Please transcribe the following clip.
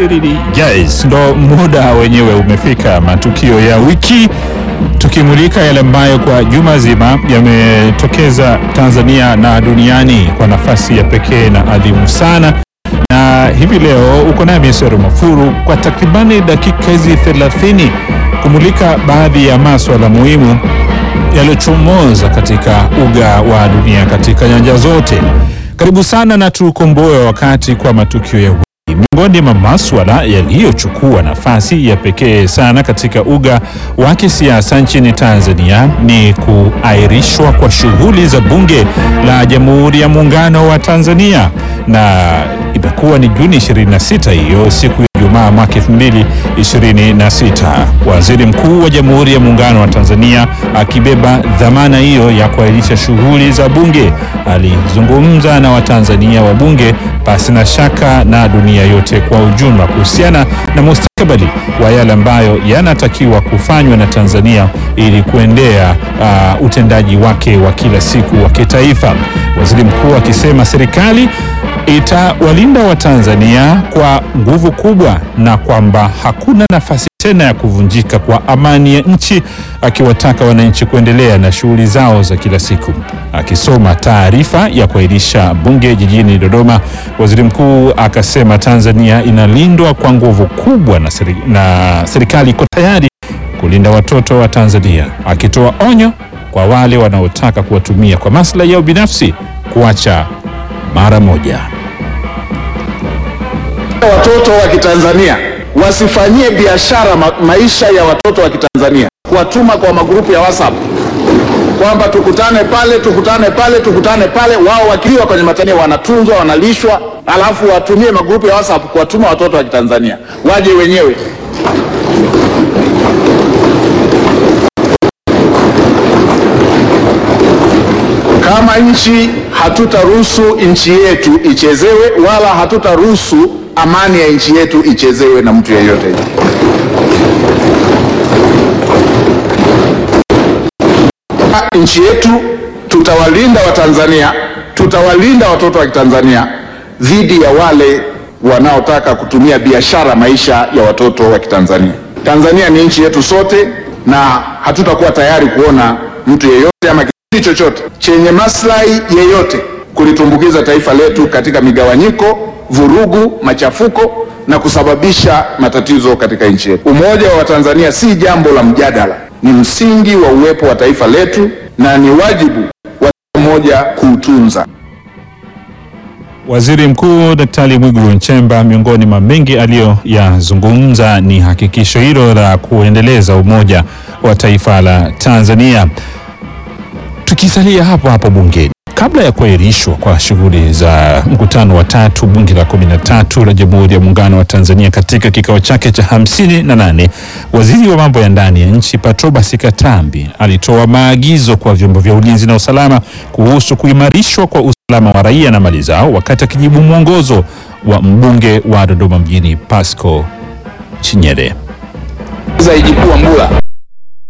Yes, ndo muda wenyewe umefika, matukio ya wiki, tukimulika yale ambayo kwa juma zima yametokeza Tanzania na duniani kwa nafasi ya pekee na adhimu sana. Na hivi leo uko naye Misero Mafuru kwa takribani dakika hizi 30 kumulika baadhi ya maswala muhimu yaliyochomoza katika uga wa dunia katika nyanja zote. Karibu sana na tukomboe wakati kwa matukio ya wiki. Miongoni mwa maswala yaliyochukua nafasi ya pekee sana katika uga wa kisiasa nchini Tanzania ni kuahirishwa kwa shughuli za Bunge la Jamhuri ya Muungano wa Tanzania, na imekuwa ni Juni 26 hiyo siku ya Ijumaa mwaka 2026. Waziri Mkuu wa Jamhuri ya Muungano wa Tanzania akibeba dhamana hiyo ya kuahirisha shughuli za Bunge alizungumza na Watanzania wa Bunge pasi na shaka na dunia yote kwa ujumla kuhusiana na mustakabali wa yale ambayo yanatakiwa kufanywa na Tanzania ili kuendea uh, utendaji wake wa kila siku wa kitaifa. Waziri Mkuu akisema serikali itawalinda Watanzania kwa nguvu kubwa na kwamba hakuna nafasi tena ya kuvunjika kwa amani ya nchi, akiwataka wananchi kuendelea na shughuli zao za kila siku. Akisoma taarifa ya kuahirisha bunge jijini Dodoma, waziri mkuu akasema Tanzania inalindwa kwa nguvu kubwa na, seri, na serikali iko tayari kulinda watoto wa Tanzania, akitoa onyo kwa wale wanaotaka kuwatumia kwa maslahi yao binafsi kuacha mara moja. Watoto wa Kitanzania wasifanyie biashara ma maisha ya watoto wa Kitanzania, kuwatuma kwa magrupu ya WhatsApp kwamba tukutane pale, tukutane pale, tukutane pale. Wao wakiwa kwenye matania wanatunzwa, wanalishwa, alafu watumie magrupu ya WhatsApp kuwatuma watoto wa Kitanzania waje wenyewe. Kama nchi hatutaruhusu nchi yetu ichezewe, wala hatutaruhusu amani ya nchi yetu ichezewe na mtu yeyote. Nchi yetu tutawalinda Watanzania, tutawalinda watoto wa Kitanzania dhidi ya wale wanaotaka kutumia biashara maisha ya watoto wa Kitanzania. Tanzania ni nchi yetu sote, na hatutakuwa tayari kuona mtu yeyote ama kikundi chochote chenye maslahi yeyote kulitumbukiza taifa letu katika migawanyiko, vurugu, machafuko na kusababisha matatizo katika nchi yetu. Umoja wa Watanzania si jambo la mjadala, ni msingi wa uwepo wa taifa letu na ni wajibu wa kila mmoja kuutunza. Waziri Mkuu Daktari Mwigulu Nchemba, miongoni mwa mengi aliyoyazungumza ni hakikisho hilo la kuendeleza umoja wa taifa la Tanzania. Tukisalia hapo hapo bungeni, kabla ya kuahirishwa kwa shughuli za mkutano wa tatu bunge la kumi na tatu la Jamhuri ya Muungano wa Tanzania katika kikao chake cha hamsini na nane, waziri wa mambo ya ndani ya nchi Patrobas Katambi alitoa maagizo kwa vyombo vya ulinzi na usalama kuhusu kuimarishwa kwa usalama wa raia na mali zao, wakati akijibu mwongozo wa mbunge wa Dodoma mjini Pasco Chinyere. Zaidi kuwa Mbula